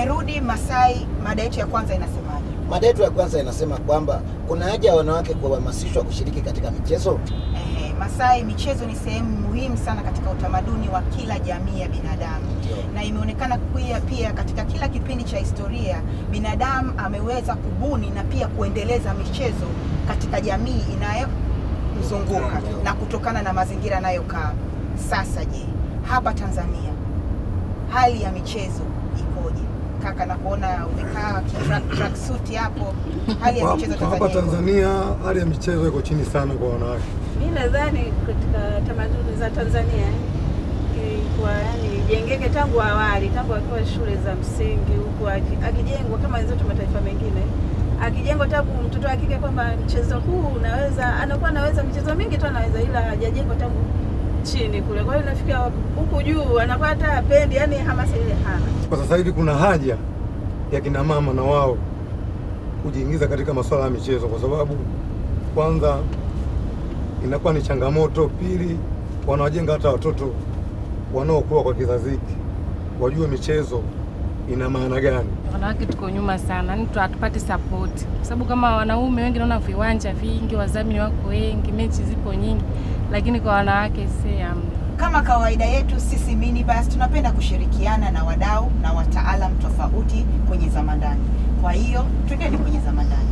Tumerudi Masai, mada yetu ya kwanza inasemaje? Mada yetu ya kwanza inasema kwamba kuna haja ya wanawake kuhamasishwa kushiriki katika michezo. Ehe, Masai, michezo ni sehemu muhimu sana katika utamaduni wa kila jamii ya binadamu na imeonekana pia, pia katika kila kipindi cha historia binadamu ameweza kubuni na pia kuendeleza michezo katika jamii inayomzunguka na kutokana na mazingira anayokaa. Sasa je, hapa Tanzania hali ya michezo ikoje? Kaka, nakuona umekaa kitrack- tracksuit hapo, hali ya michezo Kwa hapa Tanzania ikoje? Tanzania hali ya michezo iko chini sana kwa wanawake. Mi nadhani katika tamaduni za Tanzania ilikuwa yani ijengeke tangu awali, tangu akiwa shule za msingi huku aki- akijengwa kama wenzetu mataifa mengine, akijengwa tangu mtoto wa kike kwamba mchezo huu unaweza, anakuwa anaweza michezo mingi tu anaweza, ila hajajengwa tangu chini kule. Kwa hiyo inafikia huku juu anakuwa hata apendi, yani hamasa ile hana. Kwa sasa hivi kuna haja ya kina mama na wao kujiingiza katika masuala ya michezo, kwa sababu kwanza inakuwa ni changamoto, pili wanawajenga hata watoto wanaokuwa kwa kizazi hiki wajue michezo ina maana gani. Wanawake tuko nyuma sana, yani tu- hatupati support kwa sababu kama wanaume wengi naona viwanja vingi, wadhamini wako wengi, mechi zipo nyingi, lakini kwa wanawake si amna. Kama kawaida yetu sisi Minibus tunapenda kushirikiana na wadau na wataalam tofauti kwenye zama ndani. Kwa hiyo twendeni kwenye zama ndani.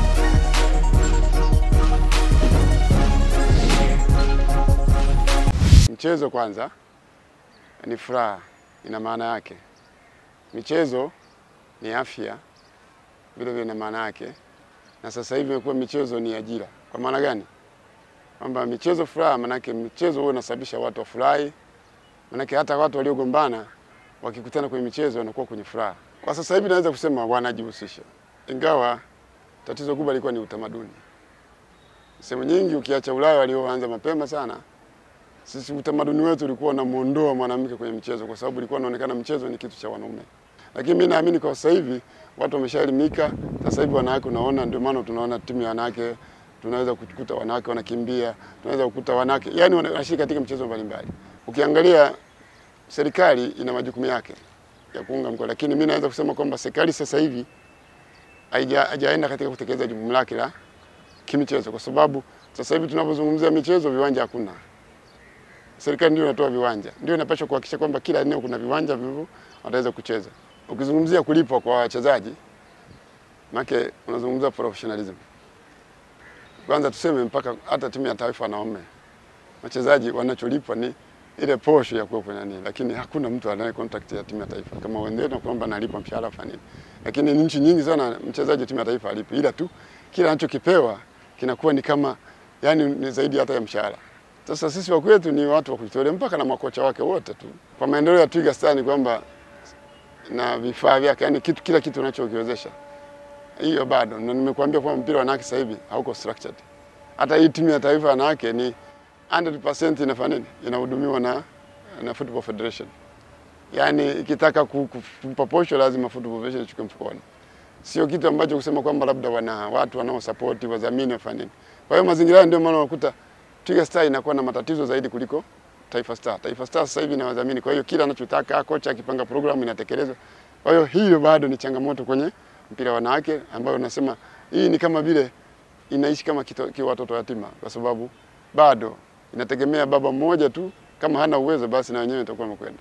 Mchezo kwanza ni furaha, ina maana yake. Michezo ni afya, vile vile ina maana yake, na sasa hivi imekuwa michezo ni ajira. Kwa maana gani? Kwamba michezo furaha, maanake michezo huwa inasababisha watu wafurahi, maanake hata watu waliogombana wakikutana kwenye michezo wanakuwa kwenye furaha. Kwa sasa hivi naweza kusema wanajihusisha, ingawa tatizo kubwa lilikuwa ni utamaduni. Sehemu nyingi ukiacha Ulaya walioanza mapema sana sisi utamaduni wetu ulikuwa unamuondoa mwanamke kwenye michezo kwa sababu ilikuwa inaonekana mchezo ni kitu cha wanaume. Lakini mimi naamini kwa sasa hivi watu wameshaelimika. Sasa hivi wanawake unaona, ndio maana tunaona timu ya wanawake, tunaweza kukuta wanawake wanakimbia, tunaweza kukuta wanawake yani wanashiriki katika michezo mbalimbali. Ukiangalia serikali ina majukumu yake ya kuunga mkono, lakini mimi naweza kusema kwamba serikali sasa hivi haija- haijaenda katika kutekeleza jukumu lake la kimichezo, kwa sababu sasa hivi tunapozungumzia michezo, viwanja hakuna serikali ndio inatoa viwanja, ndio inapaswa kuhakikisha kwamba kila eneo kuna viwanja vivyo wataweza kucheza. Ukizungumzia kulipwa kwa wachezaji, make unazungumzia professionalism. Kwanza tuseme mpaka hata timu ya taifa wanaume wachezaji wanacholipwa ni ile posho ya kuwa kwenye nini, lakini hakuna mtu anaye contact ya timu ya taifa kama wenzetu kwamba analipwa mshahara fulani, lakini nchi nyingi sana mchezaji wa timu ya taifa alipi, ila tu kila anachokipewa kinakuwa ni kama yani ni zaidi hata ya mshahara. Sasa sisi wa kwetu ni watu wa kujitolea mpaka na makocha wake wote tu. Kwa maendeleo ya Twiga Stars ni kwamba na vifaa vyake, yani kitu, kila kitu unachokiwezesha hiyo bado, na nimekuambia kwamba mpira wa wanawake sasa hivi hauko structured. Hata hii timu ya taifa ya wanawake ni 100% inafanya nini, inahudumiwa na, na Football Federation. Yani ikitaka ku- ku- kumpa posho lazima Football Federation ichukue mfukoni, sio kitu ambacho kusema kwamba labda wana watu wanaosapoti wadhamini wafanye nini. Kwa hiyo mazingira hayo ndio maana unakuta Twiga Star inakuwa na matatizo zaidi kuliko Taifa Star. Taifa Star sasa hivi inawadhamini, kwa hiyo kila anachotaka kocha akipanga programu inatekelezwa. Kwa hiyo hiyo bado ni changamoto kwenye mpira wa wanawake, ambayo nasema hii ni kama vile inaishi kama kito- ki watoto yatima, kwa sababu bado inategemea baba mmoja tu. Kama hana uwezo, basi na wenyewe itakuwa imekwenda.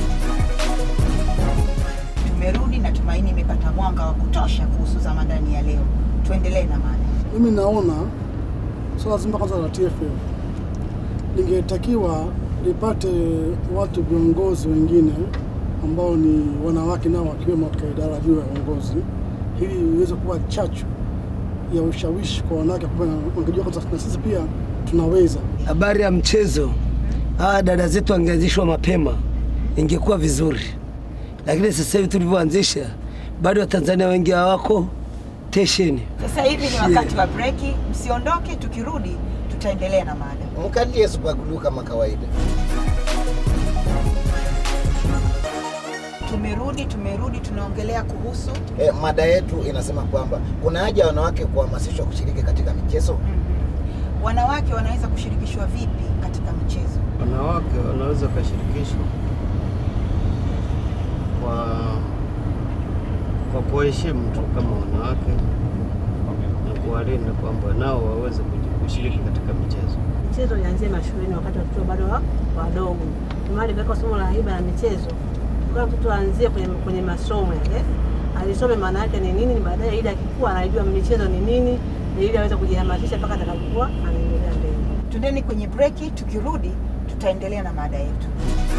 Tumerudi na tumaini imepata mwanga wa kutosha kuhusu zama ndani ya leo. Tuendelee na mada. Mimi naona swala zima kwanza la TFF lingetakiwa lipate watu viongozi wengine ambao ni wanawake nao wakiwemo katika idara juu ya uongozi, ili iweze kuwa chachu ya ushawishi kwa wanawake, kwamba wangejua kwanza na sisi pia tunaweza. Habari ya mchezo, hawa dada zetu wangeanzishwa mapema, ingekuwa vizuri, lakini sasa hivi tulivyoanzisha, bado Watanzania wengi hawako tesheni. Sasa hivi ni wakati wa breki, msiondoke. Tukirudi tutaendelea na mada. Mkalie Super Glue kama kawaida. Tumerudi, tumerudi, tunaongelea kuhusu E, mada yetu inasema kwamba kuna haja ya wanawake kuhamasishwa kushiriki katika michezo. mhm, wanawake wanaweza kushirikishwa vipi katika michezo. Wanawake wanaweza wakashirikishwa kwa kuwaheshimu tu kama wanawake na kuwalinda kwamba nao waweze kuji- kushiriki katika michezo. Michezo ianzie mashuleni wakati watoto bado wa- wadogo. Ndio maana limewekwa somo la haiba na michezo, kwa mtoto aanzie kwenye, kwenye masomo yale, alisome maana yake ni nini, baadaye ili akikua anajua michezo ni nini, ili aweze kujihamasisha mpaka atakapokuwa anaendelea mbele. Tundeni kwenye breki, tukirudi tutaendelea na mada yetu.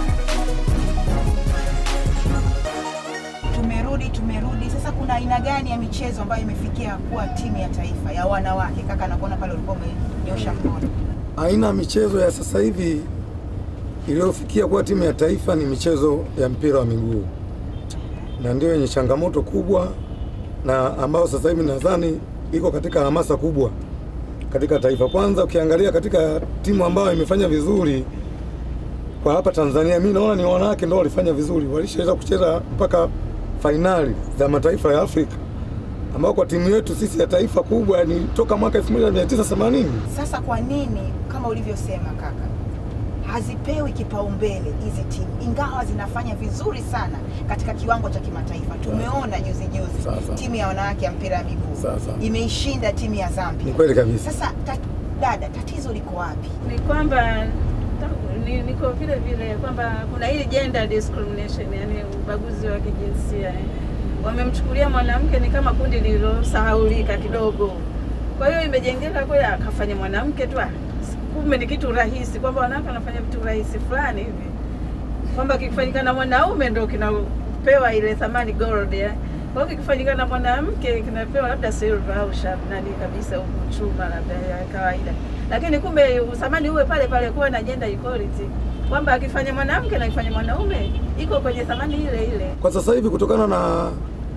Tumerudi, tumerudi. Sasa kuna aina gani ya michezo ambayo imefikia kuwa timu ya taifa ya wanawake? Kaka, nakuona pale ulikuwa umenyosha mkono. Aina ya michezo ya sasa hivi iliyofikia kuwa timu ya taifa ni michezo ya mpira wa miguu, na ndio yenye changamoto kubwa na ambayo sasa hivi nadhani iko katika hamasa kubwa katika taifa. Kwanza ukiangalia katika timu ambayo imefanya vizuri kwa hapa Tanzania, mi naona ni wanawake ndio walifanya vizuri, walishaweza kucheza mpaka fainali za mataifa ya Afrika, ambao kwa timu yetu sisi ya taifa kubwa ni toka mwaka 1980 Sasa kwa nini kama ulivyosema kaka, hazipewi kipaumbele hizi timu, ingawa zinafanya vizuri sana katika kiwango cha kimataifa? Tumeona juzi juzi Sasa. timu ya wanawake ya mpira wa miguu Sasa. imeishinda timu ya Zambia. Ni kweli kabisa. Sasa ta, dada, tatizo liko wapi? ni kwamba ta- ni, niko vile vile kwamba kuna hii gender discrimination, yani ubaguzi wa kijinsia eh. Wamemchukulia mwanamke ni kama kundi lililosahaulika kidogo, kwa hiyo imejengeka kweli, akafanya mwanamke tu, ah, kumbe ni kitu rahisi, kwamba wanawake wanafanya vitu rahisi fulani hivi, kwamba kikifanyika na mwanaume ndo kinapewa ile thamani gold ya kwa hiyo kikifanyika na mwanamke kinapewa labda silver au shab nani kabisa huku chuma labda ya kawaida, lakini kumbe uthamani uwe pale pale, kuwa na gender equality, kwamba akifanya mwanamke na akifanya mwanaume iko kwenye thamani ile ile. Kwa sasa hivi kutokana na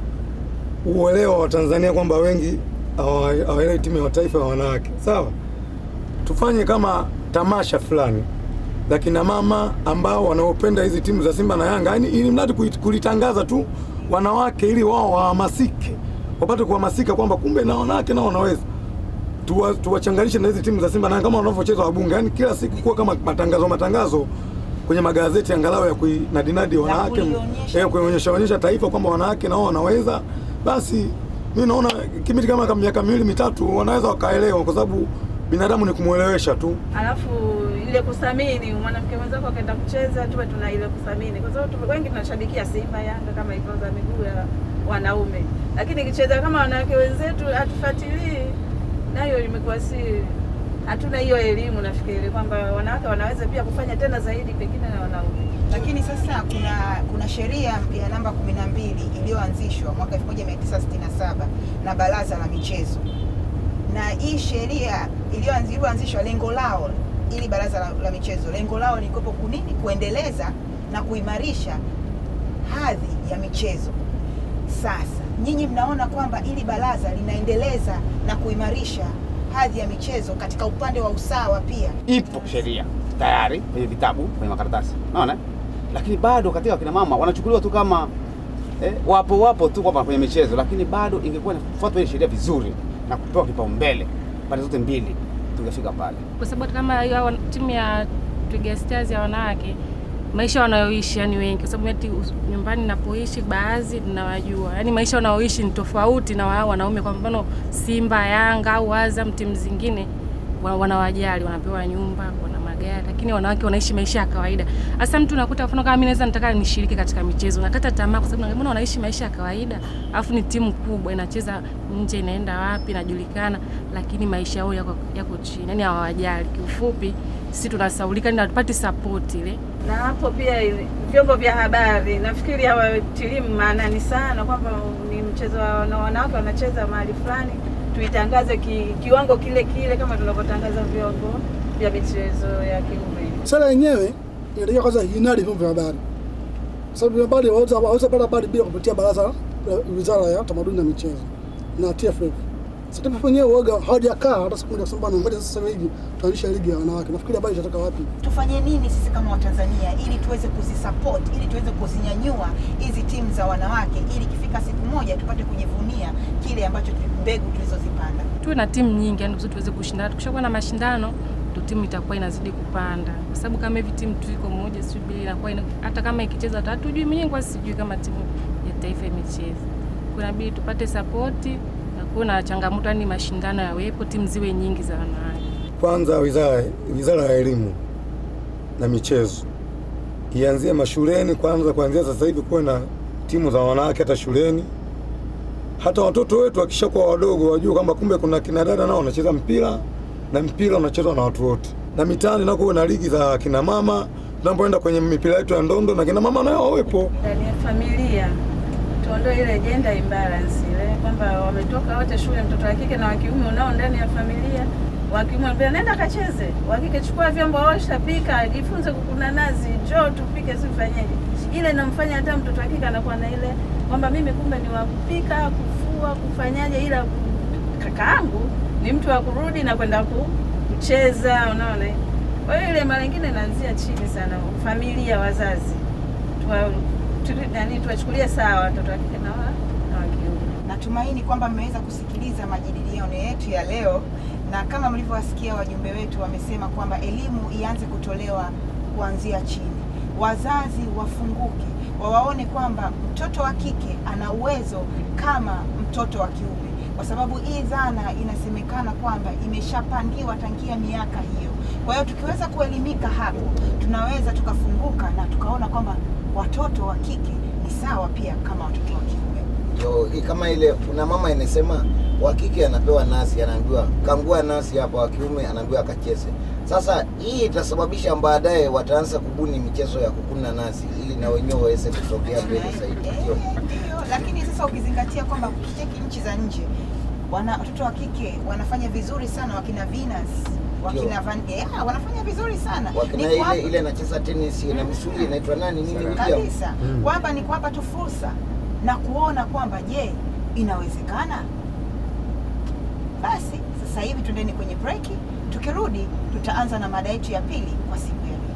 uelewa wa Tanzania kwamba wengi hawa- hawaelewi timu ya taifa ya wanawake, sawa, tufanye kama tamasha fulani la kina mama ambao wanaopenda hizi timu za Simba na Yanga, yani ili mradi kuit- kulitangaza tu wanawake, ili wao wahamasike, wapate kuhamasika kwamba kumbe na wanawake nao wanaweza tuwa- tuwachanganishe na hizi timu za Simba na Yanga kama wanavyocheza wabunge, yani kila siku kuwa kama matangazo matangazo kwenye magazeti angalau ya kuinadinadi wanawake kulionyesha. eh, kuonyesha onyesha taifa kwamba wanawake nao wanaweza. Basi mi naona kipindi kama kama miaka miwili mitatu wanaweza wakaelewa, kwa sababu binadamu ni kumwelewesha tu. Alafu ile kuthamini mwanamke mwenzako akaenda kucheza, tuwe tuna ile kuthamini, kwa sababu tume- wengi tunashabikia Simba, Yanga kama hivyo za miguu ya wanaume, lakini ikicheza kama wanawake wenzetu hatufuatilii, nayo imekuwa si hatuna hiyo elimu. Nafikiri kwamba wanawake wanaweza pia kufanya tena zaidi pengine na wanaume. Lakini sasa kuna kuna sheria ya namba 12 iliyoanzishwa mwaka 1967 na Baraza la Michezo, na hii sheria iliyoanzi- iliyoanzishwa lengo lao ili baraza la, la michezo lengo lao ni kuwepo kunini, kuendeleza na kuimarisha hadhi ya michezo. Sasa nyinyi mnaona kwamba ili baraza linaendeleza na kuimarisha hadhi ya michezo katika upande wa usawa pia ipo sheria tayari kwenye vitabu kwenye makaratasi unaona lakini bado katika wakina mama wanachukuliwa tu kama eh, wapo wapo tu kwamba kwenye michezo lakini bado ingekuwa inafuatwa ile sheria vizuri na kupewa kipaumbele pande zote mbili tungefika pale kwa sababu kama hiyo hawa- timu ya Twiga Stars ya wanawake maisha wanayoishi yani wengi, kwa sababu eti us- nyumbani napoishi baadhi ninawajua, yani maisha wanayoishi ni tofauti na wao wanaume. Kwa mfano Simba, Yanga au Azam, timu zingine wa- wanawajali, wanapewa nyumba, wana magari, lakini wanawake wanaishi maisha ya kawaida. Hasa mtu unakuta mfano kama mimi naweza nataka nishiriki katika michezo, nakata tamaa kwa sababu mbona wanaishi maisha ya kawaida, alafu ni timu kubwa inacheza nje, inaenda wapi, inajulikana, lakini maisha yao yako, yako chini, yani hawawajali. Kiufupi sisi tunasaulika, yani hatupati support ile na hapo pia ile- vyombo vya habari nafikiri hawatilii maanani sana kwamba ni mchezo wa wana- wanawake wanacheza mahali fulani, tuitangaze ki, kiwango kile kile kama tunavyotangaza vyombo vya michezo ya kiume. Sera yenyewe inatakiwa kwanza inadi vyombo vya habari, Kwa sababu vyombo vya habari waweza waweza pata habari bila kupitia baraza la wizara ya utamaduni na michezo na TFF. Sasa TFF wenyewe uoga hawajakaa hata siku moja kusema bwana, ngoja sasa hivi tuanzishe ligi ya wanawake. Nafikiri habari itatoka wapi? tufanye nini sisi kama Watanzania ili tuweze kuzisupport ili tuweze kuzinyanyua hizi timu za wanawake ili ikifika siku moja tupate kujivunia kile ambacho tu- mbegu tulizozipanda. tuwe na timu nyingi, yani kusudi tuweze kushindana. Tukishakuwa na mashindano ndo timu itakuwa inazidi kupanda, kwa sababu kama hivi timu tu iko moja sijui mbili inakuwa ina, hata kama ikicheza hata hatujui, mwenyewe kwa sijui kama timu ya taifa imecheza. Kwa kwa inabidi tupate sapoti na kuwa na changamoto, yani mashindano yawepo, timu ziwe nyingi za wanawake. Kwanza wizara wizara ya elimu na michezo ianzie mashuleni kwanza, kuanzia sasa hivi kuwe na timu za wanawake hata shuleni. Hata watoto wetu wakishakuwa wadogo wajue kwamba kumbe kuna kina dada nao wanacheza mpira na mpira unachezwa na watu wote, na mitaani nako kuwe na ligi za kina mama. Tunapoenda kwenye mipira yetu ya ndondo na kina mama nao wawepo. ndani ya familia tuondoe ile gender imbalance ile kwamba wametoka wote shule, mtoto wa kike na wa kiume unao ndani ya familia. Wa kiume anambia nenda kacheze, wa kike chukua vyombo, osha, pika, jifunze kukuna nazi, njoo tupike, sifanyeje. Ile inamfanya hata mtoto wa kike anakuwa na ile kwamba mimi kumbe ni wa kupika, kufua, kufanyaje, ila kakaangu ni mtu wa kurudi na kwenda ku, kucheza, unaona. Kwa hiyo ile mara nyingine inaanzia chini sana, familia, wazazi tuwa, tu, nani tuwachukulie sawa watoto wa kike na wa na wa kiume. Natumaini kwamba mmeweza kusikiliza majadiliano yetu ya leo, na kama mlivyowasikia wajumbe wetu wamesema kwamba elimu ianze kutolewa kuanzia chini. Wazazi wafunguke, wawaone kwamba mtoto wa kike ana uwezo kama mtoto wa kiume, kwa sababu hii dhana inasemekana kwamba imeshapangiwa tangia miaka hiyo. Kwa hiyo tukiweza kuelimika hapo, tunaweza tukafunguka na tukaona kwamba watoto wa kike ni sawa pia kama watoto wa kiume. Ndio hii kama ile kuna mama inasema wa kike anapewa nasi, anaambiwa kangua nasi hapa, wa kiume anaambiwa akacheze. Sasa hii itasababisha baadaye wataanza kubuni michezo ya kukuna nasi ili na wenyewe waweze kusogea mbele zaidi. Ndio. Ndio, lakini sasa ukizingatia kwamba ukicheki nchi za nje wana watoto wa kike wanafanya vizuri sana, wakina Venus wakina Van yeah, wanafanya vizuri sana Wakina Ni kuwapa- ile ile anacheza tennis na misuli inaitwa nani nini William? kabisa kwamba ni kuwapa tu fursa na kuona kwamba je, inawezekana. Basi sasa hivi tuendeni kwenye breki, tukirudi tutaanza na mada yetu ya pili kwa siku ya leo.